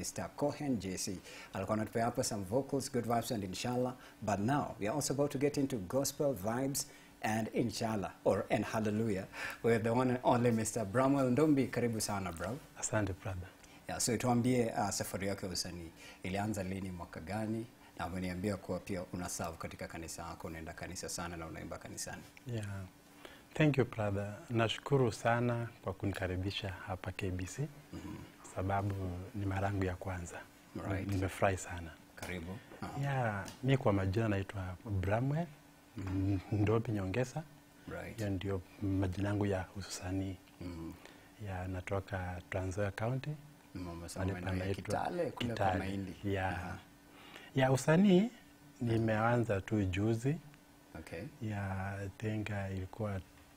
Mr. Cohen JC. Alikuwa anatupea hapa some vocals, good vibes and inshallah. But now we are also about to get into gospel vibes and inshallah or and hallelujah with the one and only Mr. Bramwell Ndombi. Karibu sana bro. Asante brother. Yeah, so tuambie uh, safari yako ya usanii ilianza lini, mwaka gani? Na umeniambia kuwa pia una serve katika kanisa yako, unaenda kanisa sana na unaimba kanisani. Yeah. Thank you brother. Nashukuru sana kwa kunikaribisha hapa KBC sababu ni mara yangu ya kwanza. Right. Nimefurahi sana. Karibu. Uh, Yeah, mi kwa majina naitwa Bramwell Ndobi Nyongesa. right. Hiyo ndio majina yangu ya usanii. Mm. Ya natoka Trans Nzoia County. Umesema Mahali maeneo ya panaitwa Kitale kule kwa Kitale. Mahindi. Yeah. Aha. Ya usanii nimeanza tu juzi. Okay. ya I think uh, ilikuwa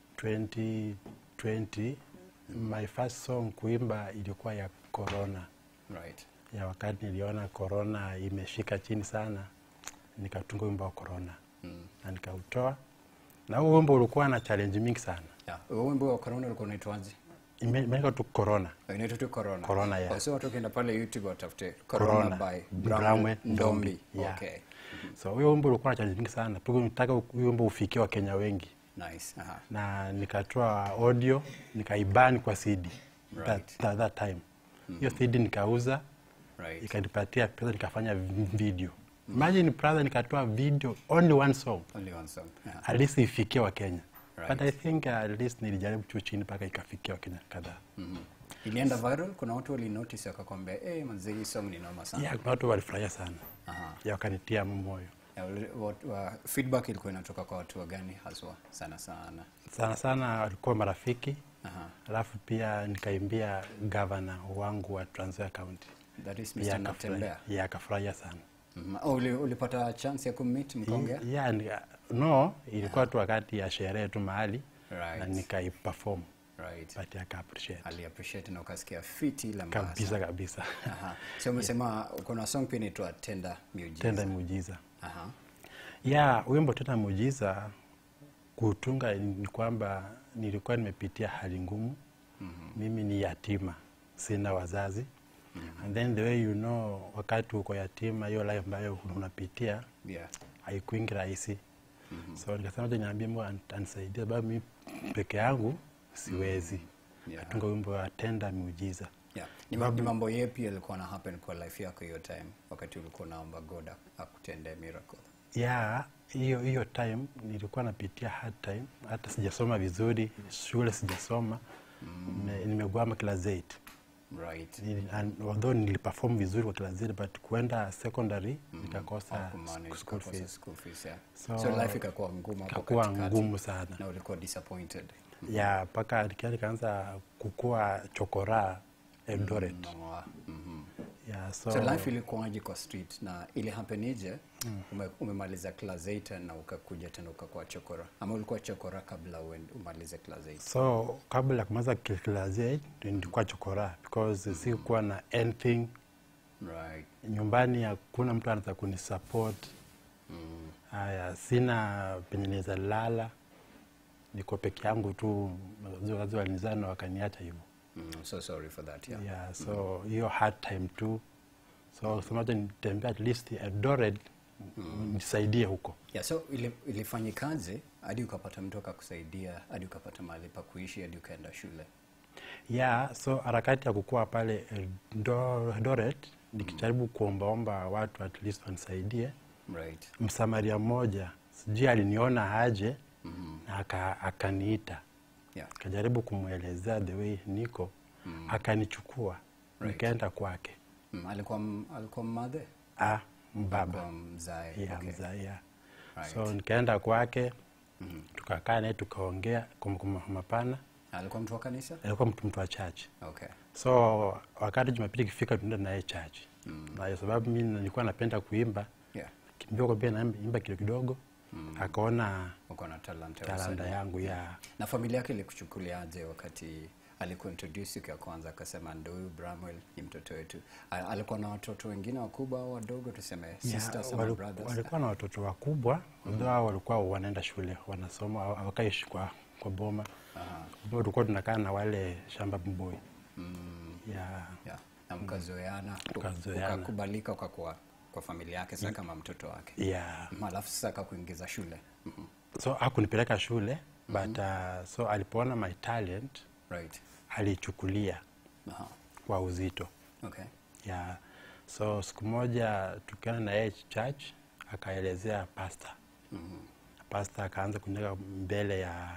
2020 my first song kuimba ilikuwa ya corona Right. ya wakati niliona corona imeshika chini sana nikatunga wimbo wa corona Mm. na nikautoa na huo wimbo ulikuwa na challenge mingi sana Yeah. Huo wimbo wa corona ulikuwa unaitwaje? Ime- imeandikwa tu corona Inaitwa tu corona. Corona, yeah. Oh, so watu wakienda pale YouTube watafute Corona, corona by Bramwe Bramwe Ndombi. Ndombi. Yeah. Okay. so huyo wimbo ulikuwa na challenge mingi sana pia nitaka huyo wimbo ufikie wakenya wengi Nice. Aha. na nikatoa audio nikaibani kwa CD Right. that, that, that time hiyo CD nikauza Right. ikanipatia pesa nikafanya vi- video imagine brother nikatoa video only one song Only one song. Yeah. at least ifikie wa Kenya Right. but I think uh, at least nilijaribu tu chini mpaka ikafikia wa Kenya kadhaa Mhm. Ilienda viral, kuna watu wali notice wakakwambia, "Eh, manze hii song ni noma sana." yeah, kuna watu walifurahia sana Aha. ya wakanitia moyo Yeah, uli- what- wa- feedback ilikuwa inatoka kwa watu wa gani haswa sana sana? sana sana walikuwa marafiki Aha. alafu pia nikaimbia gavana wangu wa Trans Nzoia County That is pia Mr. akafurahia Natembea. yeah, akafurahia sana Mhm. Oh, uli- ulipata chance ya kummeet mkaongea? yeah, ni- no ilikuwa tu wakati ya sherehe tu mahali Right. na nikaiperform Right. but aka appreciate Ali appreciate na ukasikia fiti la mbaya kabisa sana. kabisa Aha. So umesema kuna song pia inaitwa Tenda Miujiza. tenda muujiza Aha. ya wimbo tenda muujiza kutunga ni kwamba nilikuwa nimepitia hali ngumu mimi ni yatima sina wazazi and then the way you know wakati uko yatima hiyo life ambayo unapitia Yeah. haikuingi rahisi so nikasema acha niambie Mungu an- anisaidie sababu mimi peke yangu siwezi Yeah. katunga wimbo wa tenda muujiza Yeah. Ni ma- ni mambo yepi yalikuwa na happen kwa life yako hiyo time wakati ulikuwa unaomba God ak- akutendee miracle? ya hiyo hiyo time nilikuwa napitia hard time hata sijasoma vizuri shule sijasoma Nime- nimegwama class 8 Right. Nili- and although niliperform vizuri kwa class 8 but kuenda secondary nikakosa Hakumanage, school ukakosa fees school fees, yeah. So, So life ikakuwa ngumu hapo ikakuwa katikati. ngumu sana Na ulikuwa disappointed. ya mpaka nikia nikaanza kukua chokora Eldoret Mwa- mhm. ya so, So life ilikuwaje kwa street na ili happenije ume, umemaliza class 8 na ukakuja tena ukakuwa chokora ama ulikuwa chokora kabla uende umalize class 8 so kabla ya kumaliza class 8 nilikuwa chokora because sikuwa na anything right nyumbani hakuna mtu anaweza kunisupport mm. haya sina penye naweza lala niko peke yangu tu wazazi walinizaa na wakaniacha hivyo Mm. so sorry for that yeah, yeah, so hiyo hard time tu so semaja nitembea at least Eldoret nisaidie huko Yeah, so ili, ilifanyikaje hadi ukapata mtu akakusaidia hadi ukapata mahali pa kuishi hadi ukaenda shule yeah, so harakati ya kukua pale Eldo- Eldoret nikijaribu kuombaomba watu at least wanisaidie right msamaria mmoja sijui aliniona aje na aka- akaniita yeah akajaribu kumwelezea the way niko akanichukua Right. nikaenda kwake mm. alikuwa m- alikuwa mmadhe ah, mbaba alikuwa mzae yeah, okay. mzaa, yeah. Right. so nikaenda kwake tukakaa naye tukaongea kwa kwa mapana alikuwa mtu wa kanisa alikuwa mtu mtu wa chachi okay so wakati jumapili ikifika tunaenda naye chachi na kwa sababu mi nilikuwa napenda kuimba yeah kimbia kwa pia naimba kidogo kidogo akaona uko na talent ya talanta usanii. yangu ya na familia yake ilikuchukuliaje wakati alikuintroduce siku ya kwanza akasema ndo huyu Bramwell ni mtoto wetu A- alikuwa na watoto wengine wakubwa au wadogo tuseme Ya, sisters ama wali- brothers walikuwa na watoto wakubwa although hao walikuwa wanaenda shule wanasoma hawa- hawakai shi- kwa, kwa boma Aha. Kwa tulikuwa tunakaa na wale shamba mboi mm, ya yeah. na mkazoeana tu- Tukazoeana. ukakubalika ukakuwa kwa familia yake sasa kama mtoto wake yeah. Mhm, alafu sasa akakuingiza shule Mhm, so hakunipeleka shule but uh, so alipoona my talent right alichukulia Aha. kwa uzito okay yeah. so siku moja tukienda na yeye church akaelezea pasta Mhm, pasta akaanza kuniweka mbele ya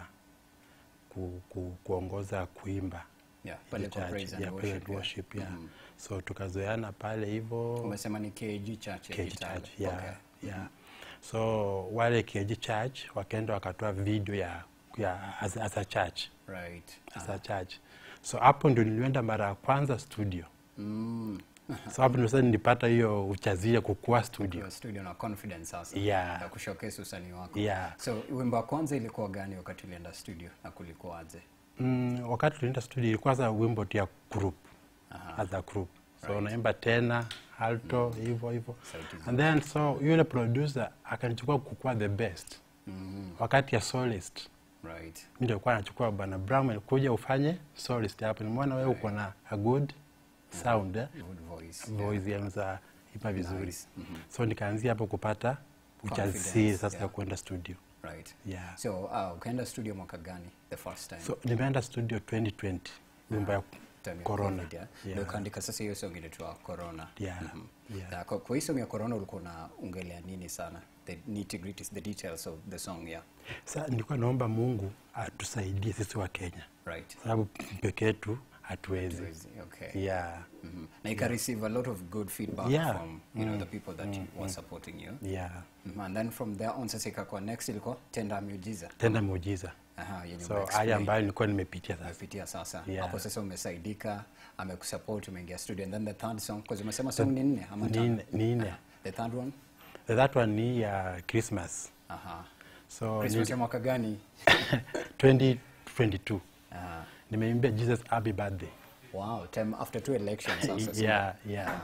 ku, ku, kuongoza kuimba yeah pale kwa church, praise and yeah, praise and worship, yeah. worship, yeah. Mhm. so tukazoeana pale hivyo umesema ni KG church ya KG Kitale. Church, yeah, okay yeah. so wale KG Church wakaenda wakatoa video ya, ya as, as a church right as a church so hapo ndio nilienda mara ya kwanza studio mm. so hapo ndio sasa nilipata hiyo uchazia kukua studio Your studio na confidence sasa Yeah. ya kushowcase usanii wako Yeah. so wimbo wa kwanza ilikuwa gani wakati ulienda studio na kulikuwaje mm, wakati tulienda studio ilikuwa sasa wimbo tu ya group Aha. as a group so unaimba tena alto hivyo hivyo Sauti and then so yule producer akanichukua kukua the best mm. wakati ya solist right mi ndio kuwa nachukua bwana Bram kuja ufanye solist hapo nimeona wewe uko na a good sound eh? good voice voice yangu za ipa vizuri Nice. Mhm. so nikaanzia hapo kupata ujasiri Confidence, sasa ya yeah. kwenda studio right yeah. so uh, ukaenda studio mwaka gani the first time so nimeenda studio 2020 wimbo ya Time ya corona COVID, yeah? Yeah. Ndio ukaandika sasa hiyo song inaitwa corona Yeah. Mhm. Yeah. Na kwa, kwa hii song ya corona ulikuwa unaongelea nini sana the nitty gritties the details of the song yeah Sa nilikuwa naomba Mungu atusaidie sisi wa Kenya, right sababu peke yetu hatuwezi. Crazy, okay Yeah, Mhm. na ika receive a lot of good feedback Yeah. from you know the people that were supporting you yeah. Mhm. and then from there on sasa ikakuwa next ilikuwa tenda miujiza Tenda muujiza. Aha, yenye So umeexplain. haya ambayo nilikuwa nimepitia sasa. umepitia sasa Yeah. hapo sasa umesaidika amekusupport umeingia studio and then the third song because umesema song ni nne ama Ni tano? nne- ni nne. Aha. the third one The That one ni ya Christmas. aha So Christmas ni ya mwaka gani 2022. Aha. Nimeimbia Jesus happy birthday. wow time after two elections sasa sio? Yeah, yeah.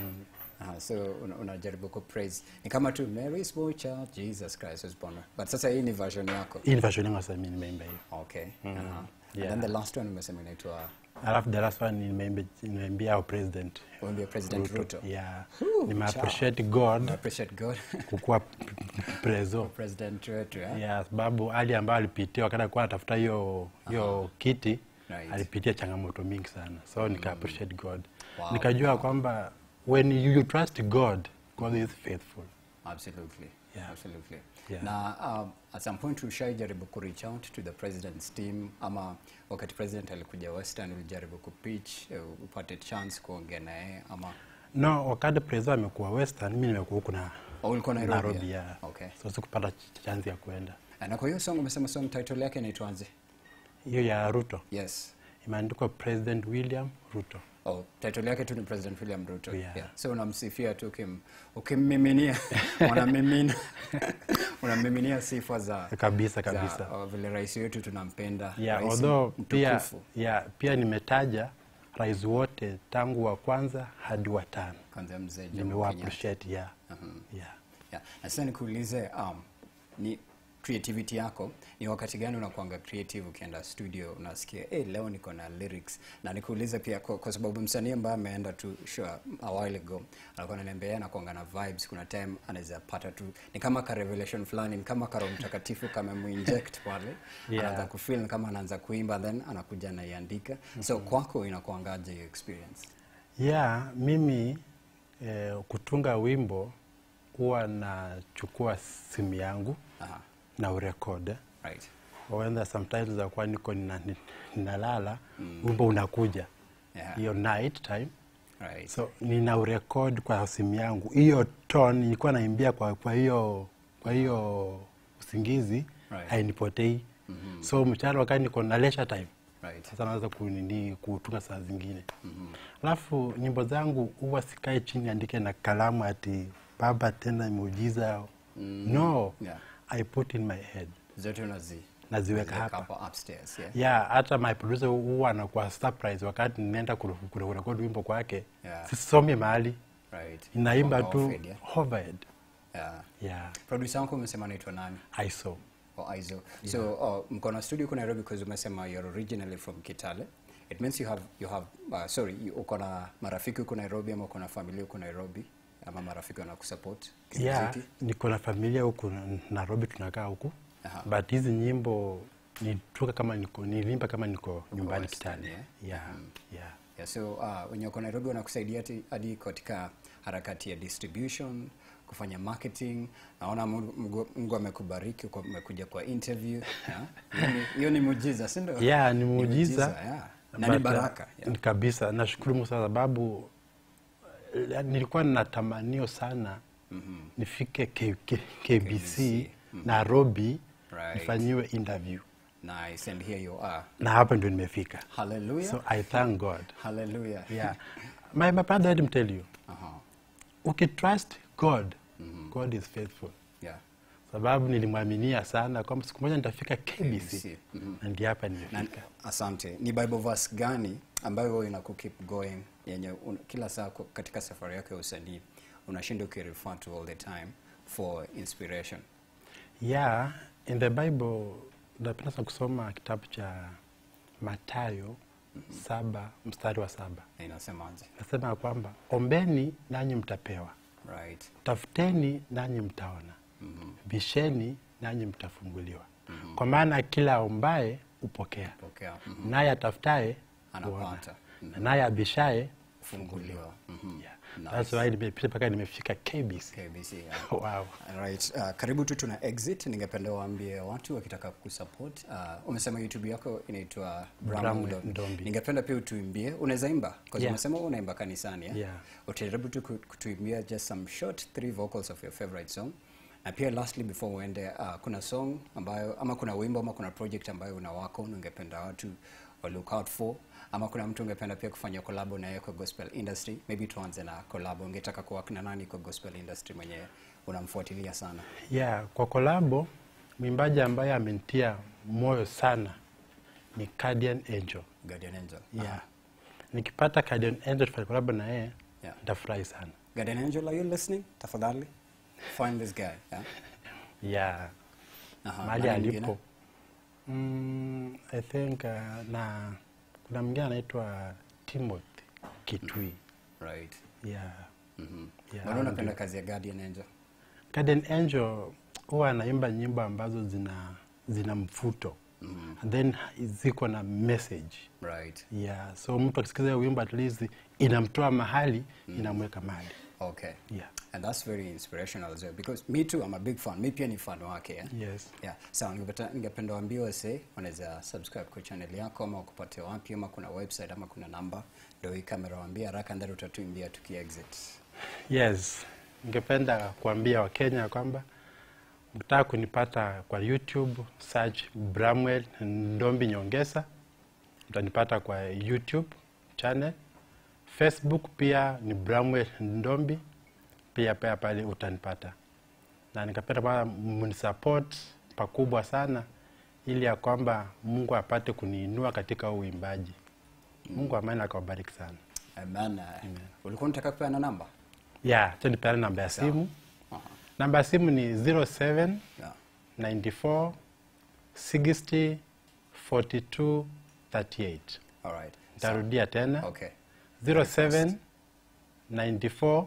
Aha, so una- unajaribu ku praise ni kama tu Mary's boy child Jesus Christ was born but sasa hii ni version yako Hii ni version yangu sasa mimi nimeimba hiyo. okay aha. and Yeah. then the last one umesema inaitwa Alafu the last one nimeimba nimeimbia our president. Wimbo ya President Ruto, Yeah. Whew, Nime cha. appreciate God I appreciate God kukuwa p- p- prezo. President wetu eh? Yeah, sababu hali ambayo alipitia wakati alikuwa anatafuta hiyo hiyo kiti Right. alipitia changamoto mingi sana so nika appreciate God Wow. nikajua kwamba when you, you trust God God is faithful Absolutely. Yeah. Absolutely. Yeah. Na um, at some point ushaijaribu ku reach out to the president's team ama wakati president alikuja Western ulijaribu ku pitch uh, upate chance kuongea naye ama no wakati prezo amekuwa western mi nimekuwa huku na Oh, ulikuwa Nairobi, Nairobi yeah. yeah. Okay. so sikupata ch- chance ya kwenda na kwa hiyo song umesema song title yake inaitwaje? hiyo ya Ruto Yes. imeandikwa President William Ruto Oh, title yake tu ni President William Ruto. Yeah. So unamsifia tu ukim, ukimmiminia unamimina unamiminia sifa za kabisa kabisa za, uh, vile rais wetu tunampenda. yeah, rais although pia, mtukufu. yeah, pia nimetaja rais wote tangu wa kwanza hadi wa tano Kwanza mzee Jomo nimewa Kenyatta. appreciate yeah. Mhm. yeah. Yeah. Na sasa nikuulize um, ni creativity yako ni wakati gani unakuanga creative ukienda studio unasikia hey, leo niko na lyrics na nikuulize pia kwa, kwa sababu msanii ambaye ameenda tu show a while ago alikuwa ananiambia yeye anakuanga na vibes kuna time anaweza pata tu ni kama ka revelation fulani ni kama karo mtakatifu kama muinject pale Yeah. anaanza kufeel kama anaanza kuimba then anakuja anaiandika so kwako inakuangaje hiyo experience yeah mimi eh, kutunga wimbo huwa nachukua simu yangu Aha. na urekode right wenda sometimes zakuwa niko nina- ni- ninalala wimbo unakuja Yeah. hiyo night time right so nina urekod kwa simu yangu hiyo tone nilikuwa naimbia kwa kwa hiyo kwa hiyo usingizi Right. hainipotei so mchana wakati niko na leisure time right sasa naweza kunini kutunga saa zingine alafu nyimbo zangu huwa sikae chini andike na kalamu ati baba tena muujiza no Yeah. i put in my head zote unazi naziweka unaziweka hapa upstairs yeah yeah hata my producer huwa anakuwa surprise wakati ninaenda kure- kure- kurekodi wimbo kwake Yeah. sisomi mahali right inaimba Wanga tu offered, yeah? hovered yeah yeah producer wako umesema anaitwa nani i saw oh, Aizo so oh, mko na studio huko Nairobi because umesema you're originally from Kitale It means you have you have uh, sorry, you- uko na marafiki huko Nairobi ama uko na familia huko Nairobi ama marafiki wanakusupport yeah, kimuziki? niko na familia huku na- Nairobi, tunakaa huku Aha. but hizi nyimbo nituka kama niko nilimba kama niko nyumbani Western, Kitale. yeah? Yeah, yeah. Yeah, so uh, wenye uko Nairobi wanakusaidia hati- hadi katika harakati ya distribution, kufanya marketing. Naona Mungu- Mungu Mungu amekubariki uko- umekuja kwa interview. yeah. Hiyo ni- Hiyo ni muujiza, si ndio? Yeah, ni muujiza. yeah. Na ni But, uh, baraka. Yeah. kabisa nashukuru Mungu sana sababu eh, nilikuwa na tamanio sana nifike K, K, KBC, Nairobi Right. nifanyiwe interview Nice, and here you are. na hapa ndio nimefika Hallelujah. so I thank God Hallelujah. yeah. my, my brother let me tell you Aha. ukitrust God God is faithful Yeah. sababu nilimwaminia sana kwamba siku moja nitafika KBC KBC, na ndio hapa Na, nimefika asante. Ni Bible verse gani ambayo wewe inaku keep going yenye un, kila saa kwa- katika safari yako ya usanii unashinda ukirefer to all the time for inspiration? yeah in the bible napenda sana kusoma kitabu cha matayo saba mstari wa saba Na inasemaje? nasema ya kwamba ombeni nanyi mtapewa Right. tafuteni nanyi mtaona bisheni nanyi mtafunguliwa kwa maana kila ombaye upokea Pokea. Mhm. naye atafutaye Anapata. huona na naye abishaye Funguliwa. Mhm. yeah. Nice. That's why nimepita mpaka nimefika KBC KBC. Yeah. wow. Right. Uh, karibu tu tuna exit. Ningependa waambie watu wakitaka kusupport. Uh, umesema YouTube yako inaitwa Bram Bramwell Ndombi. Ndombi. Ningependa pia utuimbie. Unaweza imba? Kwa Yeah. umesema unaimba kanisani, yeah? Yeah. Utajaribu tu ku- kutuimbia just some short three vocals of your favorite song. Na pia lastly before uende uh, kuna song ambayo ama kuna wimbo ama kuna project ambayo una wako ungependa watu wa look out for ama kuna mtu ungependa pia kufanya collab na yeye kwa gospel industry maybe tuanze na collab ungetaka kuwork na nani kwa gospel industry mwenye unamfuatilia sana yeah, kwa kolabo mwimbaji ambaye amenitia moyo sana ni Guardian Angel Guardian Angel yeah. nikipata Guardian Angel tufanye kolabo na yeye Yeah. nitafurahi sana Guardian Angel are you listening tafadhali find this guy yeah? yeah. Aha, mahali nani mwingine? alipo mm, I think uh, na kuna mwingine anaitwa Timothy Kitui right yeah. mhm Yeah, Mbona unapenda kazi ya Guardian Angel Guardian Angel huwa anaimba nyimbo ambazo zina zina mfuto Mhm. and then ziko na message right yeah. so mtu akisikiza hiyo wimbo at least inamtoa mahali inamweka mahali okay yeah. and that's very inspirational as well because me too I'm a big fan mi pia ni fan wake yeah? yes. yeah sawa ningependa ningependa waambie wase wanaweza subscribe kwa channel yako ama kupatia wapi ama kuna website ama kuna namba ndio hii kamera waambie haraka ndani utatuimbia tuki exit yes ningependa kuambia wakenya kwamba mkitaka kunipata kwa youtube search bramwell ndombi nyongesa utanipata kwa youtube channel facebook pia ni bramwell ndombi pia pia pale utanipata na nikapenda kwamba mnisupport pakubwa sana ili ya kwamba mungu apate kuniinua katika huu uimbaji mungu amani akawabariki sana amen ulikuwa unataka kupeana namba ya yeah, nipeane namba ya simu Aha. namba ya simu ni 07 yeah 94 60 42 38 all right nitarudia tena okay 07 94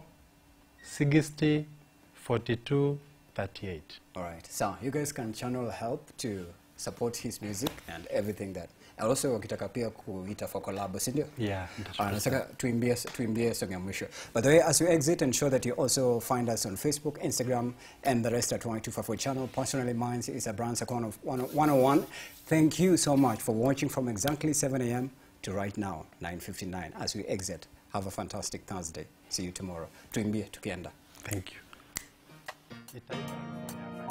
60 42 38 All right. So you guys can channel help to support his music and everything that. And also wakitaka pia kuita for collab, si ndio? yeah, Ah, nitashukuru nataka tuimbie tuimbie song ya mwisho. By the way, as you exit, ensure that you also find us on Facebook, Instagram, and the rest at 1254 channel. Personally, mine is a brand second of 101. Thank you so much for watching from exactly 7 a.m. to right now, 9.59. As we exit, have a fantastic Thursday. See you tomorrow. Tuimbie tukienda. thank you Nitaimba.